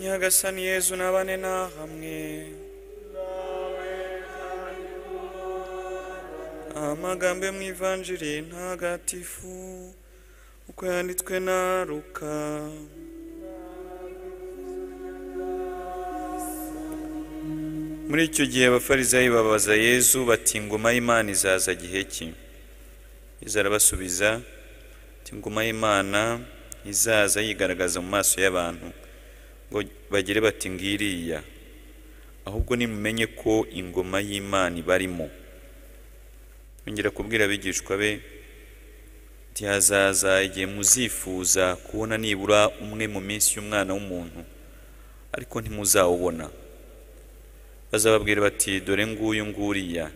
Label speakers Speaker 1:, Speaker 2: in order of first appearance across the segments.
Speaker 1: nyagasani yezu nabane na hamwe amagambo yo mu ivanjiri ntagatifu uko yanditswe na ruka muri icyo gihe abafarisayo babaza yezu bati ingoma y'imana izaza gihe ki yezu arabasubiza ati ingoma y'imana izaza yigaragaza mu maso y'abantu ngo bagire bati ngiriya ahubwo nimumenye ko ingoma y'imana ibarimo yongera kubwira abigishwa be ati hazaza igihe muzifuza kubona nibura umwe mu minsi y'umwana w'umuntu ariko ntimuzawubona bazababwira bati dore nguyu nguriya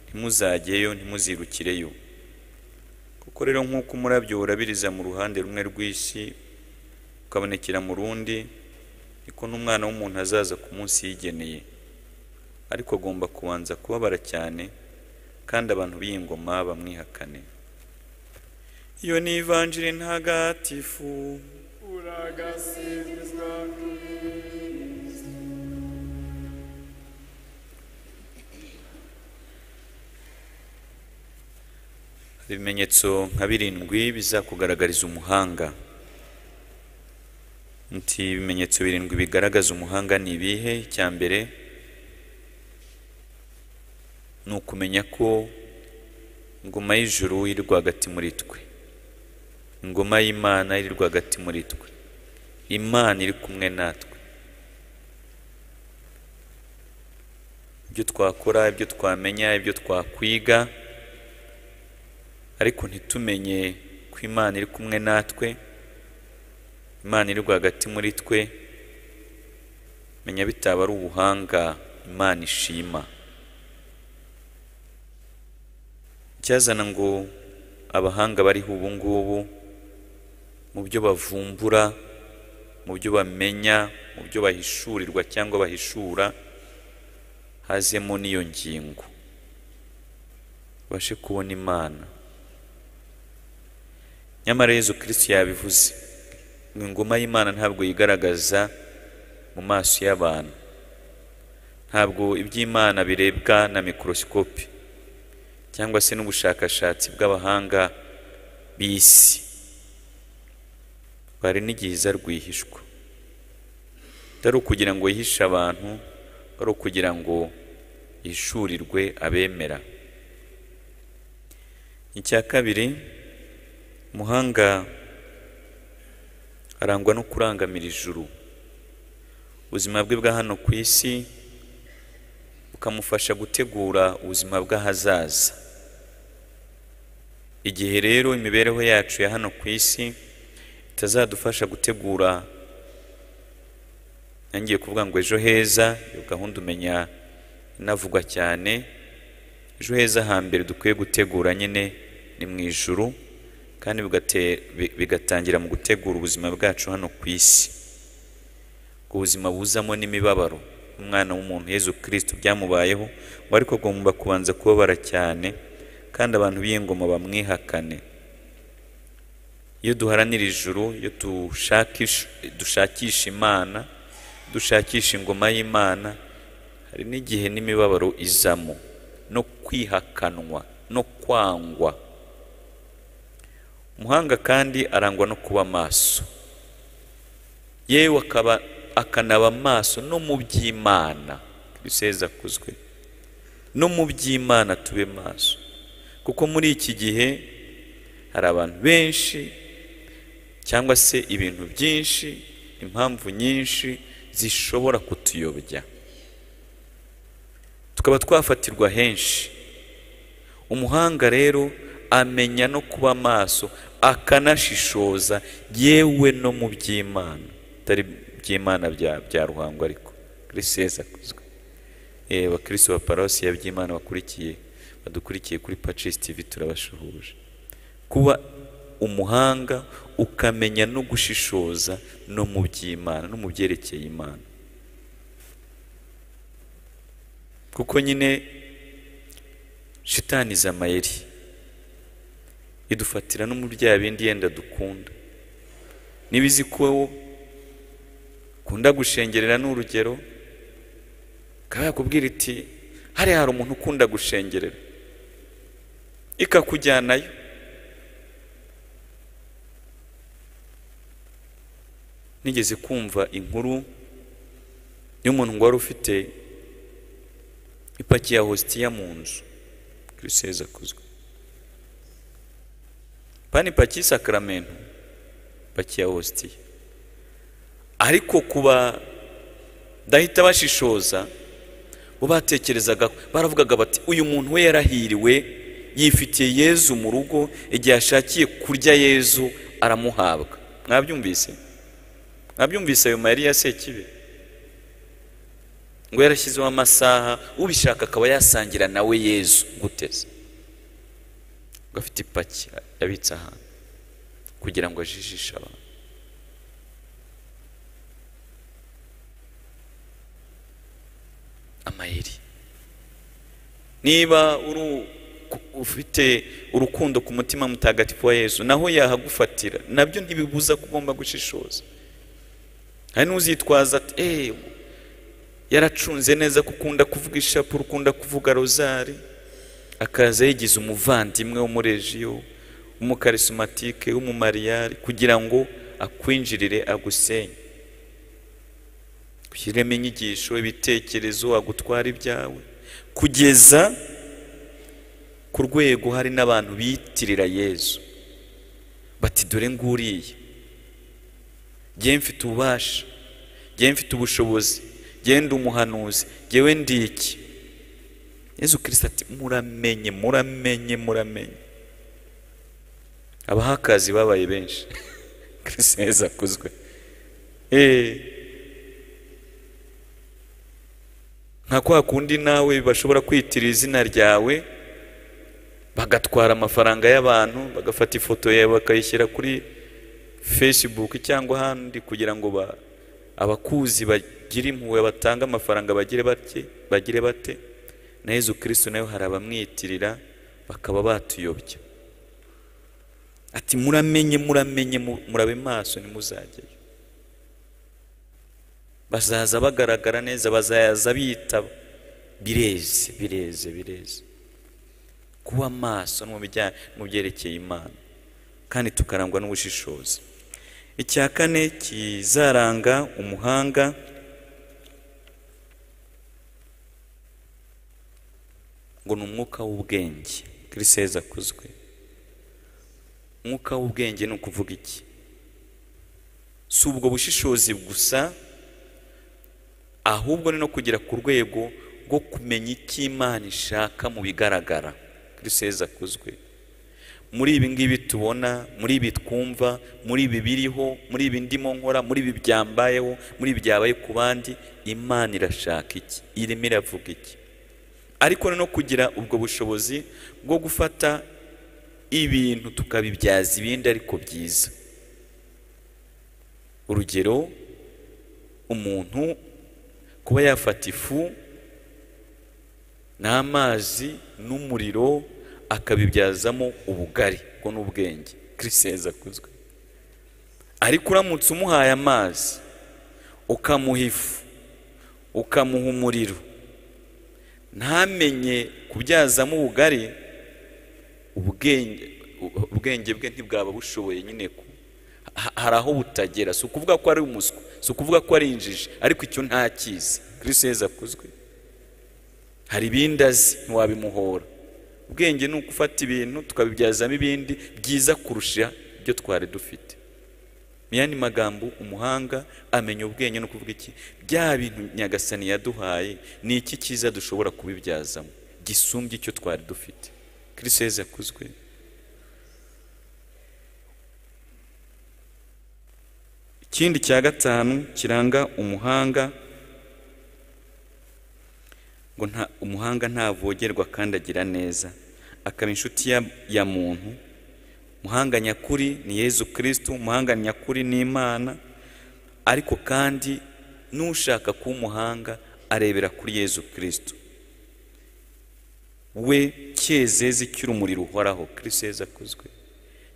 Speaker 1: ntimuzageyo ntimuzirukireyo kuko rero nk'uko umurabyo urabiriza mu ruhande rumwe rw'isi ukabonekera mu rundi niko n'umwana w'umuntu azaza ku munsi yigeneye ariko agomba kubanza kubabara cyane kandi abantu b'iyi ngoma bamwihakane iyo ni ivanjiri ntagatifu
Speaker 2: uragasingizwa kristo
Speaker 1: ibimenyetso nka birindwi bizakugaragariza umuhanga nti ibimenyetso birindwi bigaragaza umuhanga ni ibihe icya mbere ni ukumenya ko ingoma y'ijuru iri rwagati muri twe ingoma y'imana iri rwagati muri twe imana iri kumwe natwe ibyo twakora ibyo twamenya ibyo twakwiga ariko ntitumenye ko imana iri kumwe natwe imana iri rwagati muri twe menya bitaba ari ubuhanga imana ishima icyazana ngo abahanga bariho ubu ngubu mu byo bavumbura mu byo bamenya mu byo bahishurirwa cyangwa bahishura hazemo n'iyo ngingo babashe kubona imana nyamara yezu kirisitu yabivuze ngo ingoma y'imana ntabwo yigaragaza mu maso y'abantu ntabwo iby'imana birebwa na mikorosikopi cyangwa se n'ubushakashatsi bw'abahanga b'isi bari n'igihe iza rwihishwa atari ukugira ngo yihishe abantu ari ukugira ngo yishurirwe abemera icya kabiri umuhanga arangwa no kurangamira ijuru ubuzima bwe bwa hano ku isi bukamufasha gutegura ubuzima bw'ahazaza igihe rero imibereho yacu ya hano ku isi itazadufasha gutegura ntangiye kuvuga ngo ejo heza iyo gahunda umenya inavugwa cyane ejo heza hambere dukwiye gutegura nyine ni mu ijuru kandi bigate- bi- bigatangira mu gutegura ubuzima bwacu hano ku isi ubwo ubuzima buzamo n'imibabaro umwana w'umuntu yezu kirisito byamubayeho ngo ariko agomba kubanza kubabara cyane kandi abantu b'ingoma bamwihakane iyo duharanira ijuru iyo dushakisha, dushakisha imana dushakisha ingoma y'imana hari n'igihe n'imibabaro izamo no kwihakanwa no kwangwa umuhanga kandi arangwa no kuba maso yewe akaba akanaba amaso no mu by'imana biseza akuzwe no mu by'imana tube maso kuko muri iki gihe hari abantu benshi cyangwa se ibintu byinshi impamvu nyinshi zishobora kutuyobya tukaba twafatirwa henshi umuhanga rero amenya no kuba amaso akanashishoza yewe no mu by'imana atari by'imana bya bya ruhango ariko kirisi yeza akuzwe yewe abakirisi ba paruwasi ya by'imana bakurikiye badukurikiye kuri pacisi tivi turabashuhuje kuba umuhanga ukamenya no gushishoza no mu by'imana no mu byerekeye imana kuko nyine shitaniza amayeri idufatira no mu bya bindi yenda dukunda niba izi ko ko ukunda gushengerera ni urugero ikaba yakubwira iti hariya hari umuntu ukunda gushengerera ikakujyanayo nigeze kumva inkuru y'umuntu ngo wari ufite ipaki ya hositiya mu nzu kiriseza kuzwe pani paki y'isakaramento paki ya hositiya ariko kuba dahita bashishoza bo batekerezaga baravugaga bati uyu muntu we yarahiriwe yifitiye yezu mu rugo igihe ashakiye kurya yezu aramuhabwa mwabyumvise mwabyumvise ayo mayeri ya sekibi ngo yarashyizeho amasaha ubishaka akaba yasangira nawe yezu guteze ngo afite ipaki yabitse ahantu kugira ngo ajijishe abantu amayeri niba ufite urukundo ku mutima mutagatifu wa yezu naho yahagufatira nabyo ntibibuza ko ugomba gushishoza hari n'uzitwaza ati eee yaracunze neza ko ukunda kuvuga ishapure ukunda kuvuga rozari akaza yigize umuvandimwe w'umurejiyo w'umukarisimatike w'umumariyari kugira ngo akwinjirire agusenye ushyiremo inyigisho ibitekerezo agutwara ibyawe kugeza ku rwego hari n'abantu biyitirira yezu bati dore nguriye ngewe mfite ububasha ngewe mfite ubushobozi ngewe ndi umuhanuzi ngewe ndi iki yezu kirisita ati muramenye muramenye muramenye abahakazi babaye benshi kirisita heza akuzwe eee nka kwa kundi nawe bashobora kwitira izina ryawe bagatwara amafaranga y'abantu bagafata ifoto yawe bakayishyira kuri facebook cyangwa ahandi kugira ngo abakuzi bagire impuhwe batange amafaranga bagire bake bagire bate na yezu kirisito nayo hari abamwitirira bakaba batuyobya ati muramenye muramenye murabe maso ntimuzajyeyo bazaza bagaragara neza bazaza bitaba bireze bireze bireze kuba maso mu byerekeye imana kandi tukarangwa n'ubushishozi icya kane kizaranga umuhanga ngo ni umwuka w'ubwenge kiriseza akuzwe umwuka w'ubwenge ni ukuvuga iki si ubwo bushishozi gusa ahubwo ni no kugera ku rwego rwo kumenya icyo imana ishaka mu bigaragara kiriseza kuzwe muri ibi ngibi tubona muri ibi twumva muri ibi biriho muri ibi ndimo nkora muri ibi byambayeho muri ibi byabaye ku bandi imana irashaka iki irimo iravuga iki ariko ni no kugira ubwo bushobozi bwo gufata ibintu tukabibyaza ibindi ariko byiza urugero umuntu kuba yafata ifu n'amazi n'umuriro akabibyazamo ubugari ubwo ni ubwenge kiriseza kuzwe ariko uramutse umuhaye amazi ukamuha ifu ukamuha umuriro ntamenye kubyazamo ubugari ubwenge bwe ntibwaba bushoboye nyine ku hari aho butagera si ukuvuga ko ari umuswa si ukuvuga ko ari injiji ariko icyo ntakizi kiriseza akuzwe hari ibindi azi ntiwabimuhora ubwenge ni ugufata ibintu tukabibyazamo ibindi byiza kurusha ibyo twari dufite mu yandi magambo umuhanga amenya ubwenge no kuvuga iki bya bintu nyagasani yaduhaye ni iki cyiza dushobora kubibyazamo gisumbye icyo twari dufite kiriseza akuzwe ikindi cya gatanu kiranga umuhanga ngo nta umuhanga ntavogerwa kandi agira neza akaba inshuti ya muntu umuhanga nyakuri ni yezu kirisitu umuhanga nyakuri ni imana ariko kandi n'ushaka kuba umuhanga arebera kuri yezu kirisitu we cyezezi cy'urumuri ruhoraho kiriseza akuzwe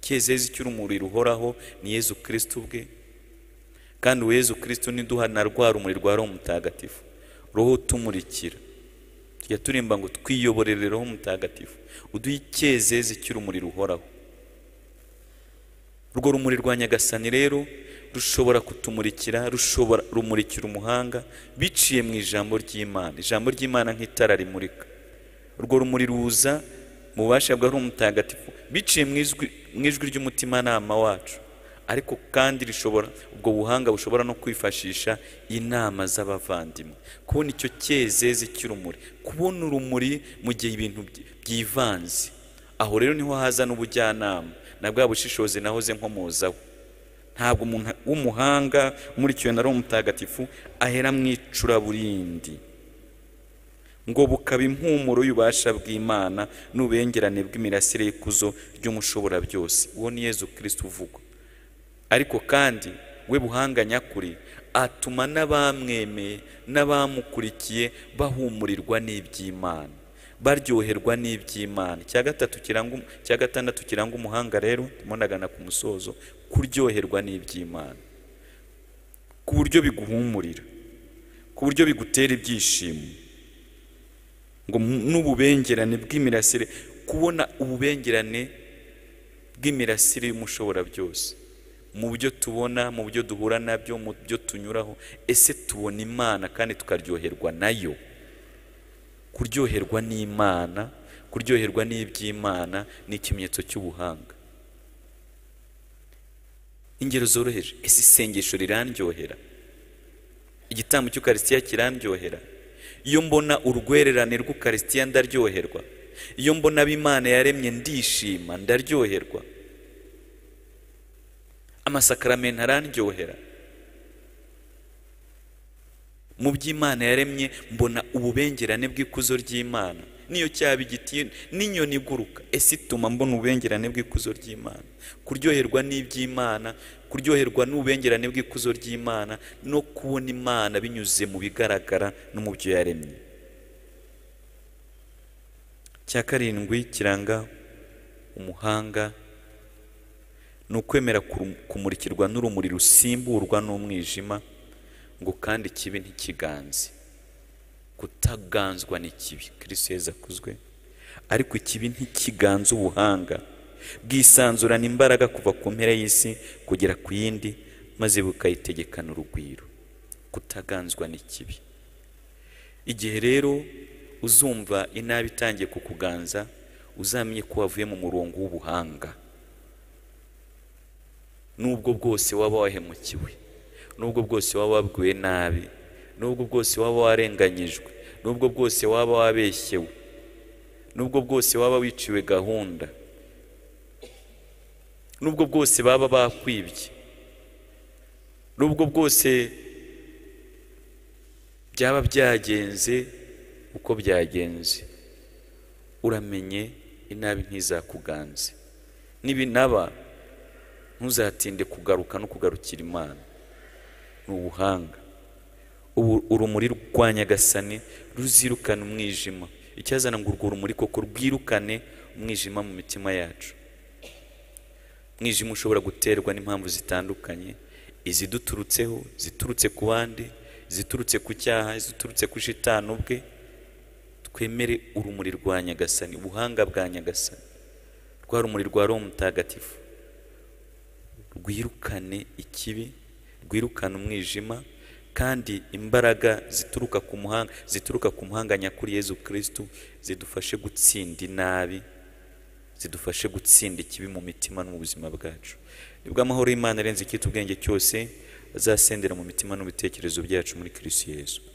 Speaker 1: cyezezi cy'urumuri ruhoraho ni yezu kirisitu ubwe kandi uwo yezu kirisito niduha na rwa rumuri rwa roho mutagatifu roho utumurikira tujya turimba ngo twiyoborere roho mutagatifu uduhe icyezeze cy'urumuri ruhoraho urwo rumuri rwa nyagasani rero rushobora kutumurikira rushobora rumurikira umuhanga biciye mu ijambo ry'imana ijambo ry'imana nk'itara rimurika urwo rumuri ruza mu bubasha bwa roho mutagatifu biciye mu ijwi- mu ijwi ry'umutimanama wacu ariko kandi rishobora ubwo buhanga bushobora no kwifashisha inama z'abavandimwe kubona icyo cyezeze cy'urumuri kubona urumuri mu gihe ibintu byi- byivanze aho rero niho haza n'ubujyanama na bwa bushishozi nahoze nkomozaho ntabwo umuntu w'umuhanga umurikiwe na roho mutagatifu ahera mu icuraburindi ngo bukaba impumuro y'ububasha bw'imana n'ububengerane bw'imirasire y'ikuzo ry'umushoborabyose uwo ni yezu kirisito uvugwa ariko kandi we buhanga nyakuri atuma n'abamwemeye n'abamukurikiye bahumurirwa n'iby'imana baryoherwa n'iby'imana icya gatatu kiranga um- icya gatandatu kiranga umuhanga rero ndimo ndagana ku musozo kuryoherwa n'iby'imana ku buryo biguhumurira ku buryo bigutera ibyishimo ngo mu- n'ububengerane bw'imirasire kubona ububengerane bw'imirasire y'umushoborabyose mu byo tubona mu byo duhura nabyo mu byo tunyuraho ese tubona imana kandi tukaryoherwa nayo kuryoherwa n'imana kuryoherwa n'iby'imana ni ikimenyetso cy'ubuhanga ingero zoroheje ese isengesho rirandyohera igitambo cy'ukarisitiya kirandyohera iyo mbona urwererane rw'ukarisitiya ndaryoherwa iyo mbona abo imana yaremye ndishima ndaryoherwa amasakaramentu arandyohera mu by'imana yaremye mbona ububengerane bw'ikuzo ry'imana niyo cyaba igiti n'inyoni iguruka ese ituma mbona ububengerane bw'ikuzo ry'imana kuryoherwa n'iby'imana kuryoherwa n'ububengerane bw'ikuzo ry'imana no kubona imana binyuze mu bigaragara no mu byo yaremye cya karindwi kiranga umuhanga ni ukwemera kuru- kumurikirwa n'urumuri rusimburwa n'umwijima ngo kandi ikibi ntikiganze kutaganzwa ni kibi kristo yezu akuzwe ariko ikibi ntikiganze ubuhanga bwisanzurana imbaraga kuva ku mpera y'isi kugera ku yindi maze bukayitegekana urugwiro kutaganzwa ni kibi igihe rero uzumva inabi itangiye kukuganza uzamenye ko wavuye mu murongo w'ubuhanga nubwo bwose waba wahemukiwe nubwo bwose waba wabwiwe nabi nubwo bwose waba warenganyijwe nubwo bwose waba wabeshyewe nubwo bwose waba wiciwe gahunda nubwo bwose baba bakwibye nubwo bwose byaba byagenze uko byagenze uramenye inabi ntizakuganze n'ibinaba ntuzatinde kugaruka no kugarukira imana ni ubuhanga ubu urumuri rwa nyagasani ruzirukana umwijima icyazana ngo urwo rumuri koko rwirukane umwijima mu mitima yacu umwijima ushobora guterwa n'impamvu zitandukanye iziduturutseho ziturutse ku bandi ziturutse ku cyaha ziturutse ku shitani ubwe twemere urumuri rwa nyagasani ubuhanga bwa nyagasani rwa rumuri rwa roho mutagatifu rwirukane ikibi rwirukane umwijima kandi imbaraga zituruka ku muhanga zituruka ku muhanga nyakuri yezu kirisitu zidufashe gutsinda inabi zidufashe gutsinda ikibi mu mitima no mu buzima bwacu nibwo amahoro y'imana arenze icyitwa ubwenge cyose azasendera mu mitima n'ibitekerezo byacu muri kirisitu yezu